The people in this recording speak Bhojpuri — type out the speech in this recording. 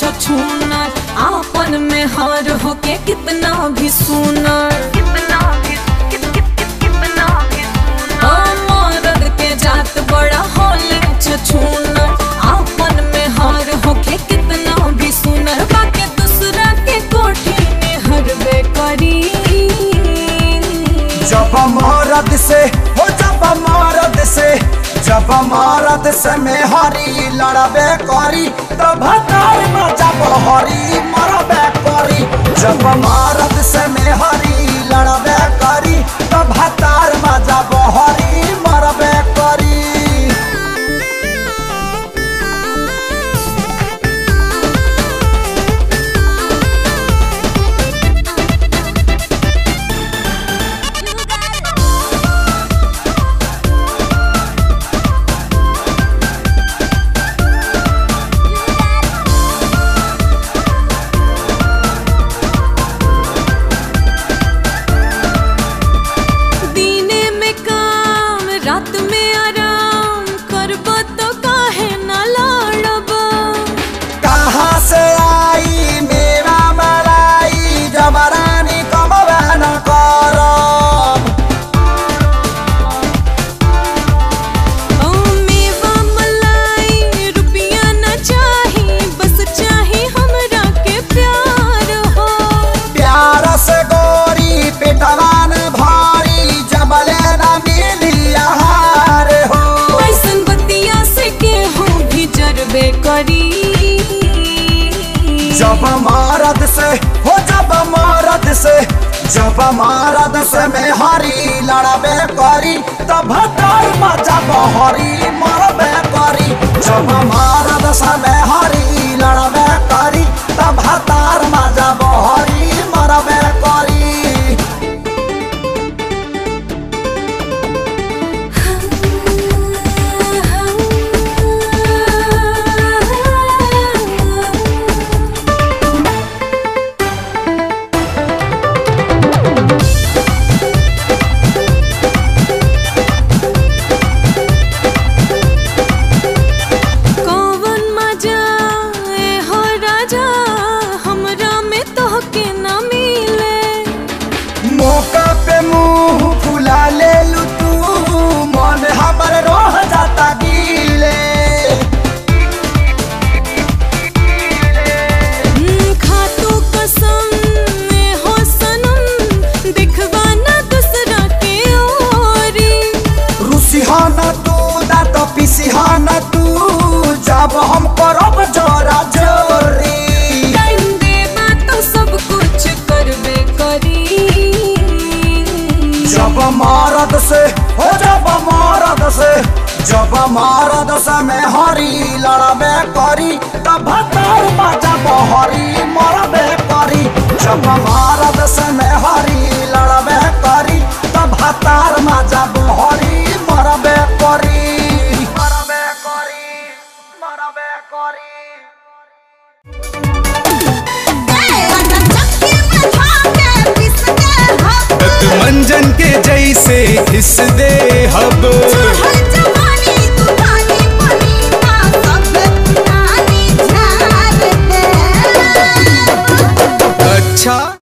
छछूनर आपन में हार होके कितना भी सुनर ओ मर्द के जात बड़ा होले छछूनर आपन में हार होके कितना भी सुनर बाके दूसरा के कोठी में हरबे करी जब मरद से हो जब मरद से जब मरद से में हरी लड़बे करी तब हतार में जब हरी मरबे करी जब मरद से में हरी लड़बे करी तब हतार में जब हरी मरबे करी दीने में काम रात में आराम करब तो काहे न लड़ब कहाँ से आई मेरा मलाई जबरानी कमबे न करब ओ मेवा मलाई रुपया न चाही बस चाही हमरा के प्यार हो प्यार से गोरी पिटवान भारी जबले न मिली आहार हो ऐसन बतिया से केहू भी जरबे करी जब मरद से हो जब मरद से जब मरद से में हरी लड़बे करी तब हतार में जब हरी मरबे करी जब मरद से में हरी लड़बे करी तब हतार में जब हरी मरबे करी कौवन मजा ए हो राजा हमरा में तोहके न मिले मौका पे मुंह फुला ले लू तू मन हमर रोह जाता गीले हम्म, खातू कसम ए हो सनम दिखवा न दूसरा के ओरी रुसिहाना तू दांत पिसिहाना तू जब हम करब जोरा जोरी टाइम देबा तो सब कुछ करबे करी जब मरद से हो जब मरद से जब मरद से में हरी लड़बे करी तब हतार जब हरी मरबे करी जब मरद से में हरी लड़बे करी तब हतार जब हरी मरबे करी मरबे करी मरबे करी मंजन के जैसे घिस दे हब